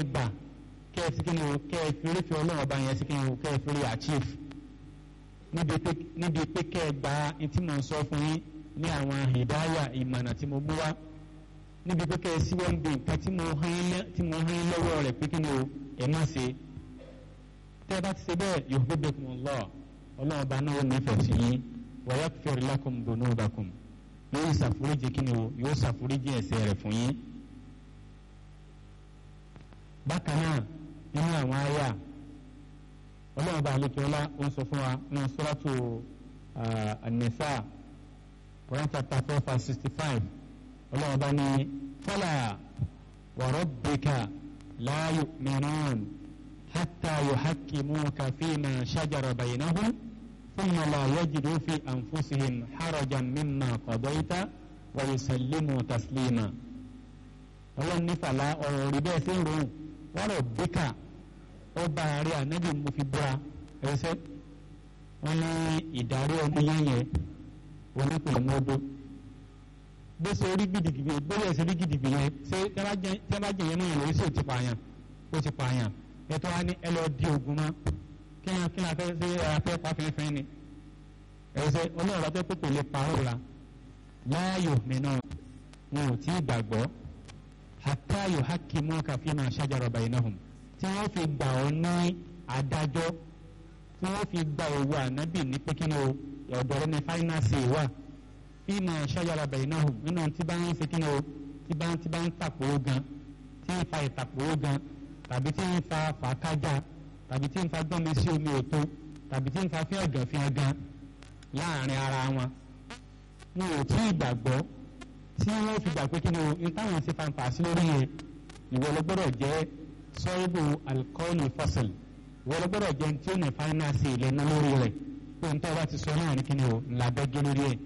ẹ gbà kẹ́ ẹ sí kí ni o kẹ́ ẹ fi rí fi ọlọ́run ọba yẹn sí kí ni o kẹ́ ẹ fi rí achieve níbi pé kẹ́ ẹ gba tí mo ń sọ fún yín ní àwọn hidaya ìmọ̀nà tí mo mú wá níbi pé kẹ́ ẹ sí wọ́n bí nǹkan tí mo hán lọ́wọ́ rẹ̀ pé kí ni o ẹ má ṣe tẹ́ ẹ bá ti ṣe bẹ́ẹ̀ yuhibbukumullah ọlọ́run ọba náà ó nífẹ̀ẹ́ sí yín wa yaghfir lakum dhunubakum yóò ṣàforíjì kí ni o yóò ṣàforíjì ẹ̀ṣẹ̀ rẹ̀ fún yín. bákan náà nínú àwọn àyà ọlọ́run bá àlejò ọlá ó ń sọ fún wa nínú suratu an-Nisa Quran chapter four verse sixty five ọlọ́run bá ní fala wa rabbika la yu'minun hatta yuhakkimuka fima shajara baynahum. ثم لا يجدوا في أنفسهم حرجا مما قضيت ويسلموا تسليما ọlọ́run ní fàlà ọ̀rọ̀ rí bẹ́ẹ̀ sí ìròyìn wọ́n rọ̀ bíkà ó bá àárẹ̀ ànábì mo fi búra ẹsẹ̀ wọ́n ní ìdarí ọmọ yẹn yẹn onípìlẹ̀ mọ́dọ́ bó ṣe rí gidigidi bóyá ṣe rí gidigidi yẹn ṣé tí wọ́n bá jẹ yẹn mọ́ yẹn lórí sí ò ti pààyàn ó ti pààyàn ẹ̀ tó wá ní ẹ lọ́ọ́ di ogun mọ́ kí ni kí ni a fẹ́ ṣe afẹ́ pa fẹ́fẹ́ ni ẹ̀sẹ̀ ọlọ́run afẹ́ pé kò lè parọ́ la láàyò mìíràn wọn ò tí ì gbàgbọ́ hatta yuhakkimuka fima shajara bainahum tí wọ́n fi gbà ọ́ ní adájọ́ tí wọ́n fi gba òwò ànábì ní pé kí ni o ọ̀dọ̀ rẹ ní fáínàsì wà fima shajara bainahum nínú tí bá ń ṣe kí ni o tí bá ń tí bá ń tàpó gan tí ń fa ìtàpó gan tàbí tí ń fa fàákájà tàbí tí ń fa gbọ́n mi sí omi òtó tàbí tí ń fa fí ọ̀gàn fi ọ̀gàn láàrin ara wọn wọn ò tí ì gbàgbọ́ tí wọ́n fi gbà pé kí ni o ní táwọn ti fanfà sí lórí yẹn ìwọ ló gbọ́dọ̀ jẹ́ sọ́ọ́bù alikọ́ọ̀lù fọ́sìl ìwọ ló gbọ́dọ̀ jẹ́ tí ó ní fáínàsì ìlẹ́nu lórí rẹ̀ pé n tọ́ bá ti sọ náà ní kí ni o ńlá bẹ́gẹ́ lórí ẹ̀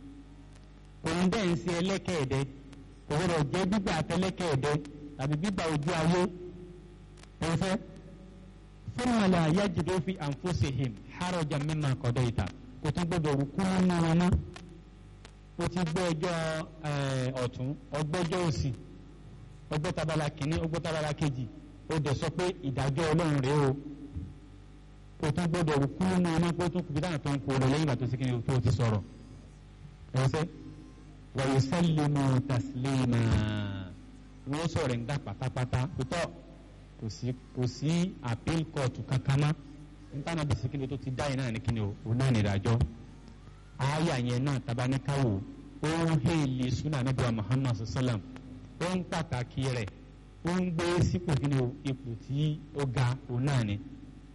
òun bẹ́ẹ̀ ń ṣe ẹlẹ́kẹ̀ẹ́dẹ́ kò gbọ́dọ̀ jẹ́ gbígbà àtẹlẹ́kẹ̀ẹ́dẹ́ tàbí gbígbà ojú ayé ẹ̀fẹ́ thumma la yajidu fi anfusihim harajan mimma qadayta kò tún gbọdọ̀ rúkú nínú wọn mọ́ o ti gbọ́ ẹjọ́ ọ̀tún ọgbẹ́jọ́ òsì ọgbẹ́ tabala kìíní ọgbẹ́ tabala kejì o dẹ̀ sọ pé ìdájọ́ ọlọ́run rèé o kò tún gbọdọ̀ rúkú nínú wọn mọ́ kó tún kùbí dáhùn tó ń kó lọ lẹ́yìn ìgbà tó sì kíni tó ti sọ̀rọ̀ ẹ̀sẹ̀ wa yusallimu taslima wọ́n sọ̀rọ̀ ń dà pátápátá tó kò sí kò sí appeal court kankan mọ́ nítorí bí sikini tó ti dá yìí náà ní kíni o òun náà nìdájọ́ àyà yẹn náà tabaníkàwò ó ń hèlè súnà níbi Muhammad sallam ó ń pàtàkì rẹ̀ ó ń gbé sípò kíni o ipò tí ó ga òun náà ni.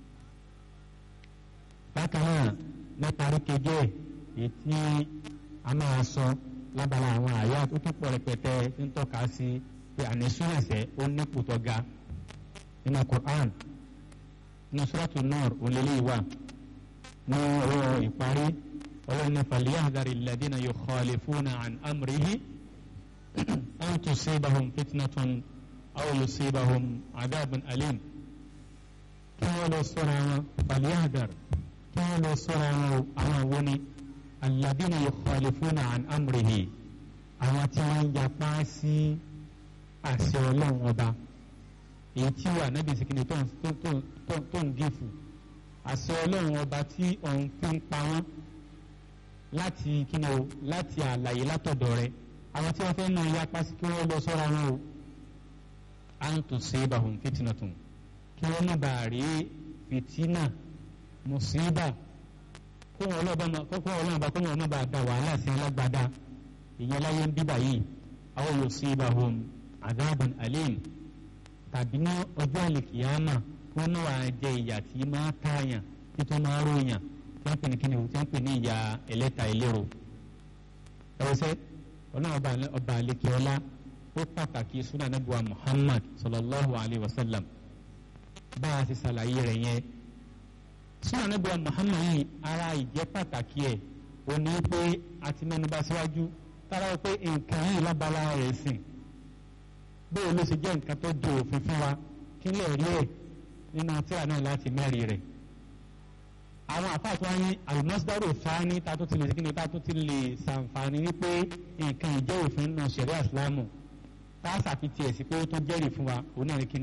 bákan náà mẹ́tarí kejì ẹ̀ èyí tí a máa sọ lábala àwọn àyà tó tún pọ̀ rẹpẹtẹ ń tọ́ka sí pé ànísúnẹ̀sẹ̀ ó nípò tó ga nínú Qur'an nínú suratu Nur òlélẹ́ ìwà ní ọ̀rọ̀ ìparí ọlọ́ni falyahdhari alladhina yukhalifuna an amrihi an tusibahum fitnatun aw yusibahum adhabun alim kí wọ́n lọ sọ́ra wọn falyahdhar kí wọ́n lọ sọ́ra wọn àwọn wo ni alladhina yukhalifuna an amrihi àwọn tí wọ́n ń yapa sí àṣẹ ọlọ́run ọba èyí tí wà nábì sìkìnnì tó ń gífù àṣẹ ọlọ́run ọba tí òun fi ń pa wọ́n láti kíni o láti àlàyé látọ̀dọ̀ rẹ̀ àwọn tí wọ́n fẹ́ náà ya pásí kí wọ́n lọ sọ́ra wọn o à ń tún ṣe bahùn fitnatun kí wọ́n má bàa rí fìtínà mùsíbà kó wọn ọlọ́run bá kó wọn má bàa da wàhálà sí alágbádá ìyẹn láyé ń bíbà yìí àwọn yóò ṣe bahùn adhabun alim tàbí ní ọjọ́ àlèkìyàmà wọn náà wàá jẹ ìyà tí máa tààyàn tí tó máa ròyàn tí wọ́n pè ní kíni tí wọ́n pè ní ìyà ẹlẹ́ta ìlérò. ẹ̀wọ̀sẹ̀ ọlọ́run ọba àlekè ọlá ó pàtàkì súnà nàbùwà Muhammad sallallahu alayhi wa sallam bá a ti ṣàlàyé rẹ̀ yẹn. súnà nàbùwà Muhammad yìí ara ìjẹ́ pàtàkì ẹ̀ ó ní pé a ti mẹ́nubà síwájú tára pé nǹkan yìí lábala rẹ̀ sìn bóyá ló ṣe jẹ́ nǹkan tó di òfin fún wa kí lè rí ẹ̀ nínú tíra náà láti mẹ́rin rẹ̀. àwọn àfáàtú wa ní alimọ́sídárò fáání ta tó ti lè kíni ta tó ti lè ṣàǹfààní wípé nǹkan ìjẹ́ òfin nínú ṣẹ̀ríà ìsìlámù tá a ṣàfihàn ẹ̀ sí pé ó tó jẹ́rìí fún wa òun náà ní kíni.